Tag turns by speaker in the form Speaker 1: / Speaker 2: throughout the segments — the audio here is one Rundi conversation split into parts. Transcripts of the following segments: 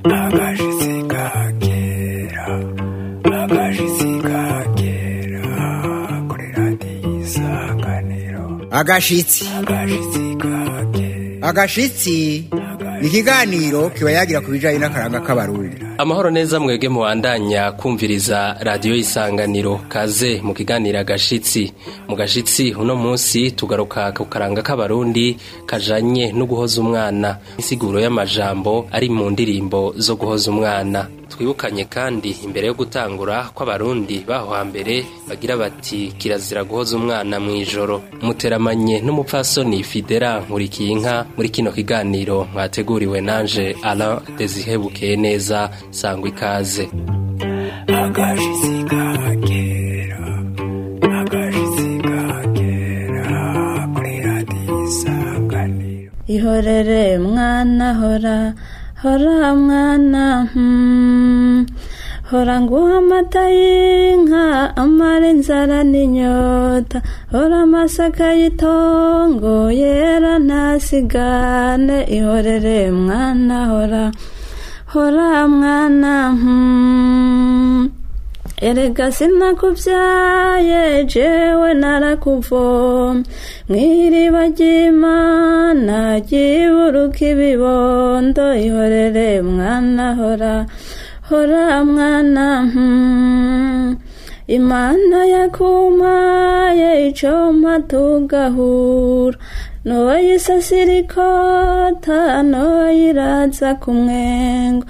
Speaker 1: agashitsi kagera agashitsi kagera kuri radiyo isanganiro
Speaker 2: agashitsi
Speaker 1: agashitsi kagera
Speaker 2: agashitsi ni ikiganiro kiba yagira ku bijanye n'akaranga k'abarundi
Speaker 3: amahoro neza mwebwe mubandanya kumviriza radiyo y'isanganiro kaze mu kiganiro agashitsi mu gashitsi uno munsi tugaruka ku karanga k'abarundi kajanye no guhoza umwana insiguro y'amajambo ari mu ndirimbo zo guhoza umwana twibukanye kandi imbere yo gutangura ko abarundi baho hambere bagira bati kirazira guhoza umwana mu ijoro muteramanye n'umupfasoni fidera nkurikiye inka muri kino kiganiro mwateguriwe nanje alain desihebukeye neza sangwa ikaze
Speaker 1: agashitsi kagera agashitsi kagera kuri radiyo isanganiro
Speaker 4: ihorere mwana hora hora mwana hmm. hora nguha amata y'inka amara inzara n'inyota hora amasaka y'itongo yera ntasigane ihorere mwana hora hora mwana hmm. erega sinakubyaye jewe narakuvoma mw'iriba ry'imana ryiburuka ibibondo ihorere mwana hora hora mwana hmm. imana yakumpaye icompa tugahura noyisasira ikota noyiraza ku mwengo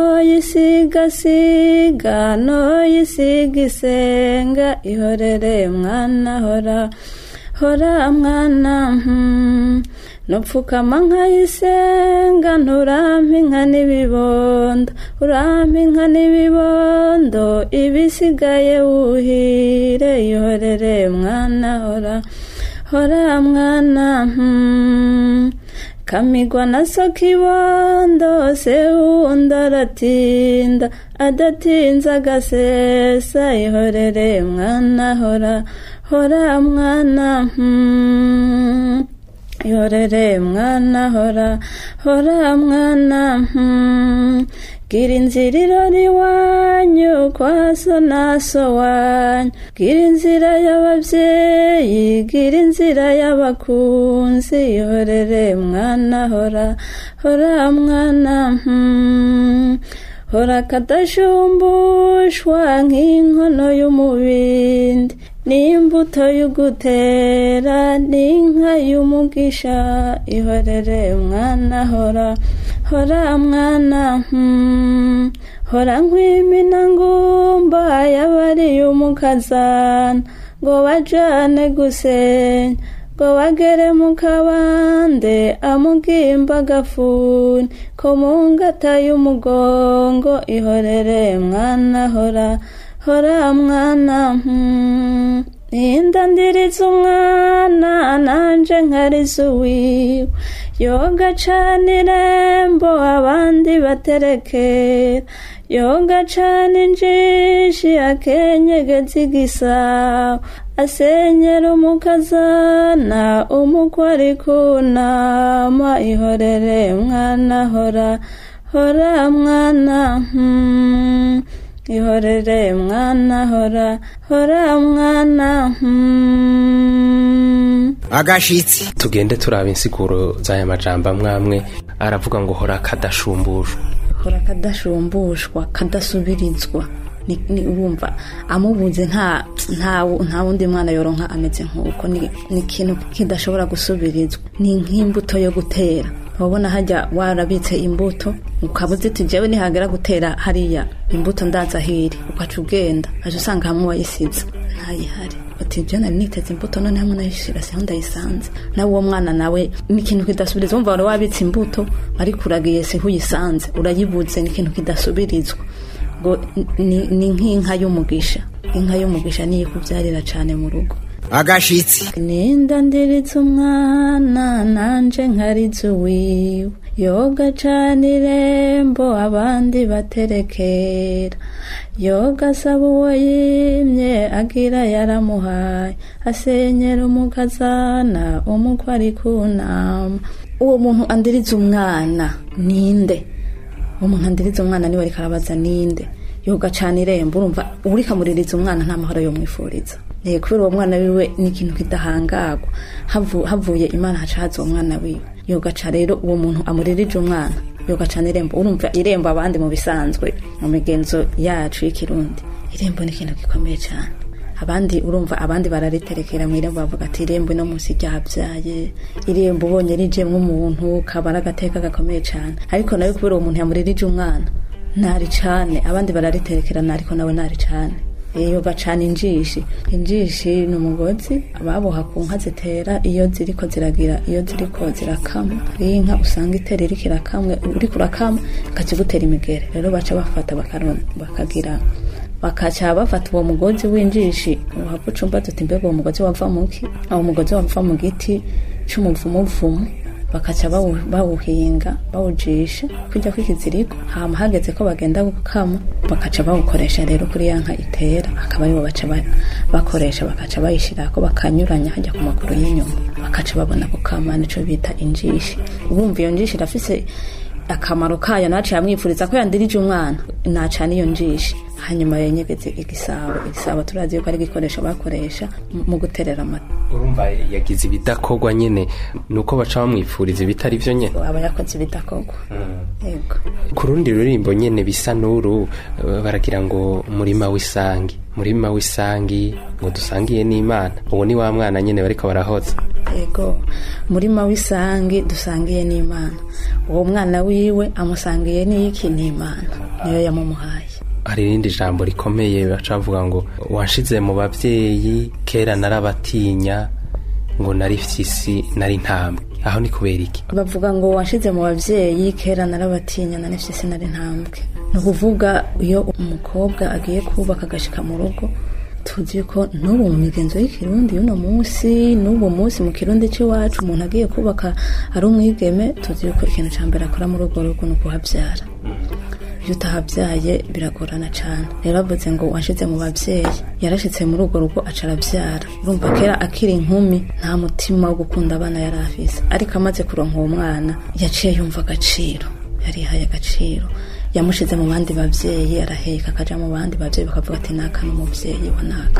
Speaker 4: noyisigasiga noyisiga isenga ihorere mwana hora hora mwana hmm. nupfukama nkayisenga nturampa inka n'ibibondo urampa inka n'ibibondo ibisigaye wuhire ihorere mwana hora hora mwana hmm. kamigwa na so kibondo se wundi aratinda adatinze agasesa ihorere mwana hora hora mwana hmm. ihorere mwana hora hora mwana hmm. gira inzira irora iwanyu kwa so na so wanyu gira inzira y'ababyeyi gira inzira y'abakunzi ihorere mwana hora hora mwana hmm. hora kadashumbushwa nk'inkono y'umubindi n'imbuto y'ugutera n'inka y'umugisha ihorere mwana hora hora mwana hmm. hora nkwimina ngumba yabariye umukazana ngo bajane gusenya ngo bagere mu kabande amugimba agafuni ko mu ngata y'umugongo ihorere mwana hora hora mwana hmm. ninda ndiriza umwana nanje nkariza uwiwe yoga cana irembo abandi baterekera yoga cana injishi akenyegeza igisabo asenyera umukazana umukwe ari kunama ihorere mwana hora hora mwana hmm. ihorere mwana hora hora mwana hmm.
Speaker 2: agashitsi
Speaker 3: tugende turaba insiguro z'aya majambo amwamwe aravuga ngo hora kadashumbushwa
Speaker 4: hora kadashumbushwa kadasubirizwa ni ni- urumva amubuze nta nta nta wundi mwana yoronka ameze nk'uko ni ni ikintu kidashobora gusubirizwa ni nk'imbuto yo gutera wabona hajya warabitse imbuto ukaba uziti jewe nihagera gutera hariya imbuto ndaza hiri ukaca ugenda aje usanga hamwe wayisize ntayihari uti je nari niteze imbuto none hamwe nayishira siho ndayisanze nawe uwo mwana nawe ni ikintu kidasubiriza wumva wari wabitse imbuto ariko uragiye siho uyisanze urayibuze ni ikintu kidasubirizwa ngo ni ni nk'inka y'umugisha inka y'umugisha niyo ikubyarira cyane mu rugo
Speaker 2: agashitsi
Speaker 4: ninda ndiritse umwana nanje nkariza uwiwe yoga cane irembo abandi baterekera yoga asaba uwo yimye agira yaramuhaye asenyera umukazana umukwe ari kunama uwo muntu andiriza umwana ninde uwo muntu andiriza umwana niwe ariko arabaza ninde yoga cane irembo urumva uriko amuririza umwana nta mahoro yomwifuriza Eh, kubera uwo mwana wiwe ni ikintu kidahangagwa Havu- havuye imana haca haza uwo mwana wiwe yogaca rero uwo muntu amuririje umwana yogaca n'irembo urumva irembo abandi mu bisanzwe mu migenzo yacu y'ikirundi irembo ni ikintu gikomeye cyane abandi urumva abandi barariterekera mu irembo bavuga ati irembo no munsi ryabyaye irembo ubonye rijemwo umuntu kaba ari agateka gakomeye cyane ariko nawe kubera uwo muntu yamuririje umwana ntari cane abandi barariterekerana ariko nawe ntari cane iyo bacana injishi injishi ni umugozi baboha ku nka zitera iyo ziriko ziragira iyo ziriko zirakama hariyo inka usanga itera iriko irakamwe uriko urakama ikaca igutera imigere rero baca bafata bakaron- bakagira bakaca bafata uwo mugozi w'injishi uhava ucumba tuti mbega uwo mugozi wava muki uwo mugozi wava mu giti c'umuvumuvumu bakaca bawu- bawuhinga bawujisha kujya kw'ikiziriko hama hageze ko bagenda gukama bakaca bawukoresha rero kuri ya nka itera akaba aribo baca ba- bakoresha bakaca bayishirako bakanyuranya hajya ku maguru y'inyuma bakaca babona gukama nico bita injishi urumva iyo njishi irafise akamaro kayo naciye amwifuriza ko yandirije umwana nacana iyo njishi hanyuma yenyegeze igisabo igisabo turazi yuko ari igikoresho bakoresha mu- mu guterera amata
Speaker 3: urumva yagize ibidakorwa nyene nuko baca bamwifuriza ibitari vyo nyene
Speaker 4: aba yakoze ibidakorwa yego
Speaker 3: ku rundi ruririmbo nyene bisa n'uru eh, baragira ngo murima w'isangi murima w'isangi ngo dusangiye n'imana uwo ni wa mwana nyene bariko barahoza
Speaker 4: yego murima w'isangi dusangiye n'imana uwo mwana wiwe amusangiye n'iki n'imana niyo yamumuhaye
Speaker 3: hari irindi jambo rikomeye baca bavuga ngo wanshize mu bavyeyi kera narabatinya ngo nari fyisi nari ntambwe aho ni kubera iki
Speaker 4: bavuga ngo washize mu babyeyi kera narabatinya na nefye sinari ntambwe ni ukuvuga iyo umukobwa agiye kubaka agashika mu rugo tuzi ko n'ubu mu migenzo y'ikirundi y'uno munsi n'ubu munsi mu kirundi cy'iwacu umuntu agiye kubaka ari umwigeme tuzi yuko ikintu cya mbere akora muri urwo rugo ni ukuhabyara iyo utahabyaye biragorana cyane rero bavuze ngo washize mu babyeyi yarashitse muri urwo rugo aca arabyara urumva kera akiri inkumi nta mutima wo gukunda abana yari afise ariko amaze kuronka uwo mwana yaciye yumva agaciro yarihaye agaciro yamushize mu bandi babyeyi araheka akaja mu bandi babyeyi bakavuga ati naka n'umubyeyi wa naka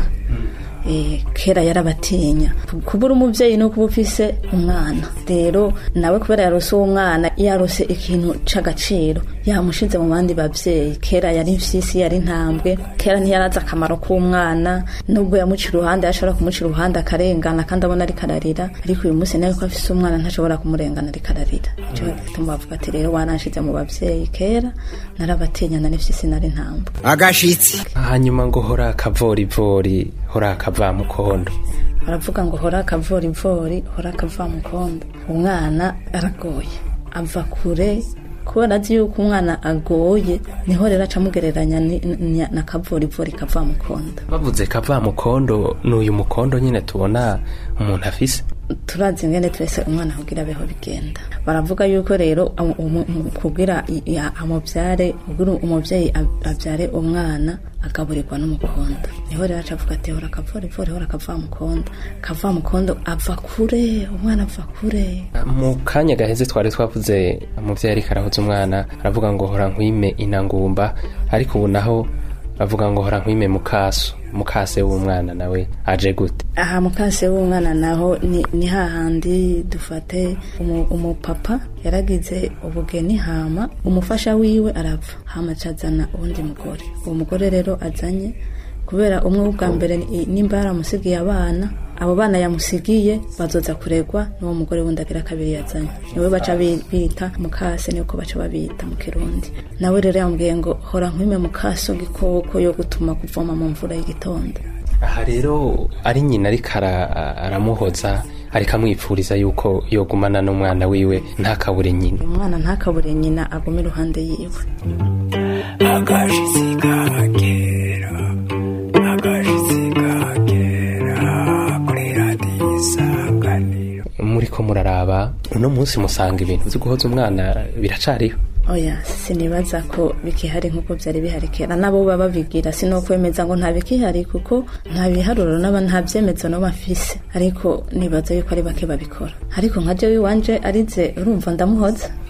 Speaker 4: Eh, kera yarabatinya kubura umubyeyi no kuba ufise umwana rero nawe kubera yarose uwo mwana yarose ikintu c'agaciro yamushize mu bandi babyeyi kera yari mfyisi yari ntambwe kera ntiyarazi akamaro k'umwana nubwo yamuca iruhande yashobora kumuca iruhande akarengana kandi abona ariko ararira ariko uyu munsi nawe ko afise umwana ntashobora kumurengana ariko ararira ico gituma bavuga ati rero wananshize mu babyeyi kera narabatinya nari mfyisi nari ntambwe
Speaker 2: agashitsi
Speaker 3: hanyuma ngo hora akavorivori hora akavamukondo
Speaker 4: baravuga ngo hora akavorivori hora akavamukondo umwana aragoye ava kure kubera azi yuko umwana agoye niho rero aca amugereranya ni- ni- na kavorivori kavamukondo
Speaker 3: bavuze kavamukondo ni uyu mukondo nyine tubona umuntu afise
Speaker 4: turazi ingene twese umwana kugira abeho bigenda baravuga yuko rero amu- umu- umu- kugira i- ya- amubyare kugira umubyeyi ab- abyare umwana agaburirwa n'umukondo niho rero aca avuga ati hora kavorivori hora kavamukondo kavamukondo ava kure umwana ava kure
Speaker 3: mu kanya gaheze twari twavuze umubyeyi ariko arahoza umwana aravuga ngo hora nkwime inangumba ariko ubu naho bavuga ngo hora nkwime mukaso mukase w'umwana nawe aje gute
Speaker 4: aha mukase w'umwana naho ni, ni hahandi dufate umu- umupapa yaragize ubugeni hama umufasha wiwe arapfa hama acazana uwundi mugore uwo mugore rero azanye kubera umwe w'ubwa mbere ni- nimba yaramusigiye abana abo bana yamusigiye bazoza kuregwa n'uwo mugore wundi agira kabiri yazanye niwe baca bi- bita mukase niko baca babita mu kirundi nawe rero yambwiye ngo hora nkwime mukase gikoko yo gutuma kuvoma mu mvura y'igitondo
Speaker 3: aha rero ari nyina ariko ara- aramuhoza ariko amwipfuriza yuko yogumana n'umwana wiwe ntakabure nyina
Speaker 4: umwana ntakabure nyina agume iruhande yiwe
Speaker 1: agashitsi kagera agashitsi kagera kuri radiyo isanganiro
Speaker 3: muriko muraraba uno munsi musanga ibintu vyo guhoza umwana biracariho
Speaker 4: oya sinibaza ko bikihari nk'uko byari bihari kera nabo baba babigira si no kwemeza ngo nta bikihari kuko nta biharuro n'aba nta byemezo no bafise ariko nibaza yuko ari bake babikora ariko nka jewe iwanje arize urumva ndamuhoza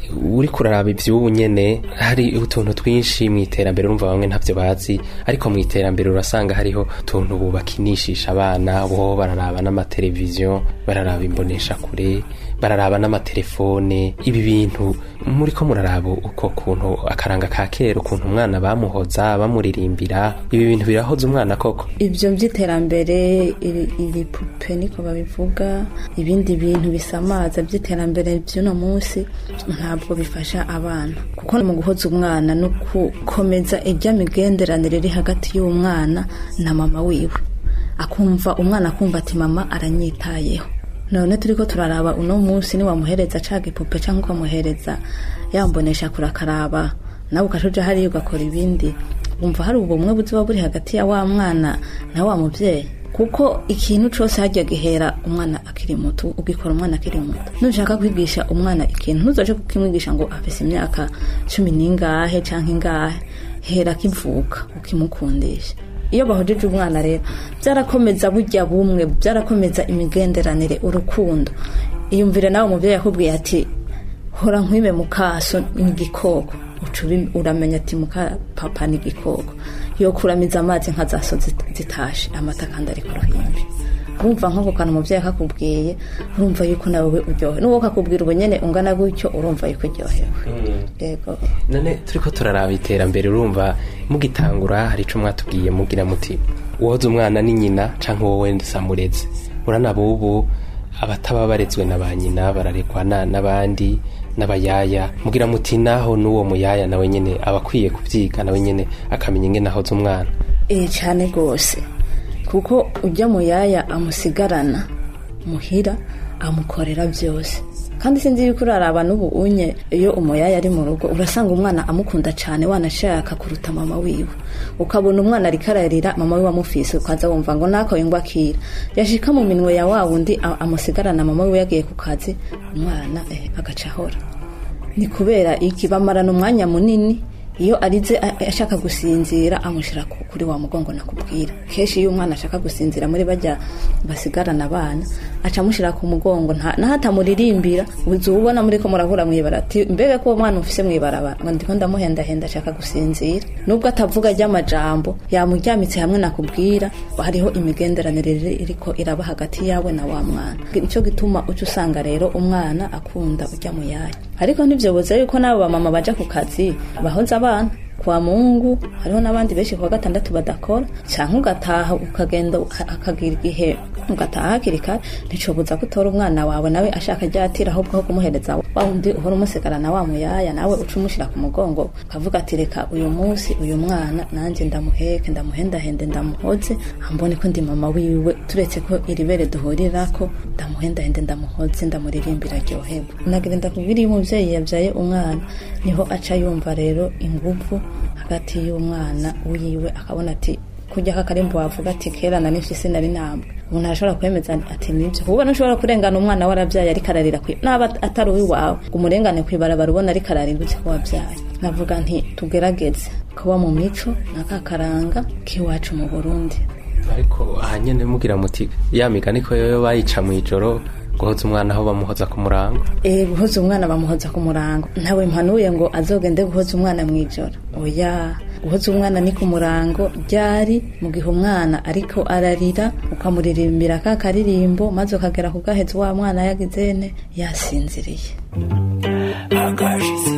Speaker 3: uri kuraraba ivy'ubu nyene hari utuntu twinshi mu iterambere urumva bamwe ntavyo bazi ariko mu iterambere urasanga hariho utuntu bubakinishisha abana bo bararaba n'amateleviziyo bararaba imbonesha kure bararaba n'amatelefone ibi bintu muri ko muraraba uko kuntu akaranga ka kera ukuntu umwana bamuhoza bamuririmbira ibi bintu birahoza umwana koko
Speaker 4: ibyo by'iterambere ibi- ibipupe niko babivuga ibindi bintu bisamaza by'iterambere by'uno munsi ntabwo bifasha abana kuko mu guhoza umwana no gukomeza ijya migenderanire iri hagati y'umwana na mama wiwe akumva umwana akumva ati mama aranyitayeho none turi ko turaraba uno munsi niwamuhereza ca gipupe cyangwa ukamuhereza yambonesha kurakaraba nawe ukacuja hariya ugakora ibindi wumva hari ubumwe buziba buri hagati ya wa mwana na wa mubyeyi kuko ikintu cyose hajya gihera umwana akiri muto ugikora umwana akiri muto nushaka kwigisha umwana ikintu ntuzaje kukimwigisha ngo afise imyaka cumi n'ingahe cyangwa ingahe hera akivuka ukimukundisha iyo bahojeje umwana rero byarakomeza bujya bumwe byarakomeza imigenderanire urukundo iyumvire nawe umubyeyi yakubwiye ati hora nkwibe mukaso ni igikoko uca ubi- uramenya ati muka papa ni igikoko yo kuramiza amazi nka za so zit- zitashe amata kandi ari ku ruhimbi urumva nk'ako kantu umubyeyi akakubwiye urumva yuko nawe uryohewe n'uwo kakubwira ubu nyene ungana gutyo urumva yuko uryohewe yego
Speaker 3: none turiko turaraba iterambere urumva mugitangura hari ico mwatubwiye mugira muti uwoza umwana ni nyina canke wowe samureze uranaba ubu abataba barezwe na ba nyina bararekwa na- n'abandi n'abayaya mugira muti naho n'uwo muyaya nawe nyene aba akwiye kuvyiga nawe nyene akamenya ingene ahoza umwana
Speaker 4: eh cyane rwose kuko ujya mu yaya amusigarana muhira amukorera byose kandi sinzi yuko uraraba n'ubu unye iyo umuyaya ari mu rugo urasanga umwana amukunda cyane wanashaka kuruta mama wiwe ukabona umwana ariko ararira mama wiwe amufise ukaza wumva ngo nako yingwa akira yashika mu minwe ya wa wundi a- amusigarana mama wiwe yagiye ku kazi umwana eh, agaca ahora ni kubera iki bamarana umwanya munini iyo arize a- ashaka gusinzira amushyira ku- kuri wa mugongo nakubwira kenshi iyo umwana ashaka gusinzira muri bajya basigarana abana aca amushyira ku mugongo nta- naho atamuririmbira uza ubona muri ko murahura mwibara ati mbega ko uwo mwana ufise mwibarabara ngo ndiko ndamuhendahenda ashaka gusinzira nubwo atavuga ry'amajambo yamuryamitse hamwe nakubwira hariho imigenderanire iri- iriko iraba hagati yawe na wa mwana nicyo gituma uca usanga rero umwana akunda ujya mu yaya ariko ntibyoboze yuko n'abo bamama baja ku kazi bahoza abana kwa mungu hariho n'abandi benshi kuwa gatandatu badakora cyangwa ugataha ukagenda uka- akagira igihe ugataha hakiri kare nticobuza ko utora umwana wawe nawe ashaka ryatira ahubwo aho kumuhereza wa wundi uhora umusigarana wa muyaya nawe uca umushyira ku mugongo ukavuga ati reka uyu munsi uyu mwana nanjye ndamuheke ndamuhendahende ndamuhoze ambone ko ndi mama wiwe turetse ko iri bere duhurirako ndamuhendahende ndamuhoze ndamuririmbira aryoherwa nagira ndakubwira iyo umubyeyi yabyaye umwana niho aca yumva rero inguvu hagati y'umwana wiwe akabona ati kujya kakarimbo wavuga ati kera na nifise nari ntabwo umuntu arashobora kwemeza ati nibyo kuba ntushobora kurengana umwana warabyaye ariko ararira kwi naba atari uwiwawe ngo umurengane ku ibarabara ubona ariko ararira uzi ko wabyaye navuga nti tugerageze kuba mu mico n'akakaranga k'iwacu mu burundi
Speaker 3: ariko aha nyene mugira muti ya migani ko yoyo bayica mw'ijoro guhoza umwana aho bamuhoza ku murango
Speaker 4: Eh guhoza umwana bamuhoza ku murango ntawe mpanuye ngo azogende guhoza umwana mu ijoro oya guhoza umwana ni ku murango ryari mu gihe umwana ariko ararira ukamuririmbira ka karirimbo maze ukagera ku gahezi wa mwana yagizene yasinziriye
Speaker 1: akashitsi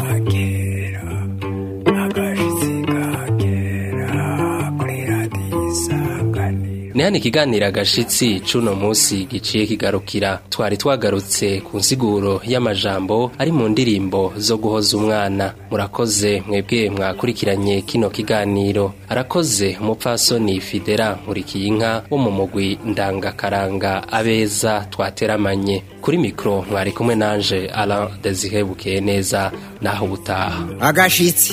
Speaker 1: kagera akashitsi kagera kuri radiyo isanganiro
Speaker 3: ni hano ikiganiro agashitsi c'uno musi giciye kigarukira twari twagarutse ku nsiguro y'amajambo ari mu ndirimbo zo guhoza umwana murakoze mwebwe mwakurikiranye kino kiganiro arakoze umupfasoni fidera nkurikiyinka wo mu mugwi ndangakaranga abeza twateramanye kuri mikro mwari kumwe nanje alain desire bukeye neza naho ubutaha
Speaker 2: agashitsi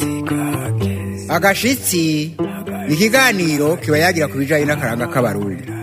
Speaker 2: agashitsi ni ikiganiro kiba yagira ku bijyanye n'akaranga k'abarundi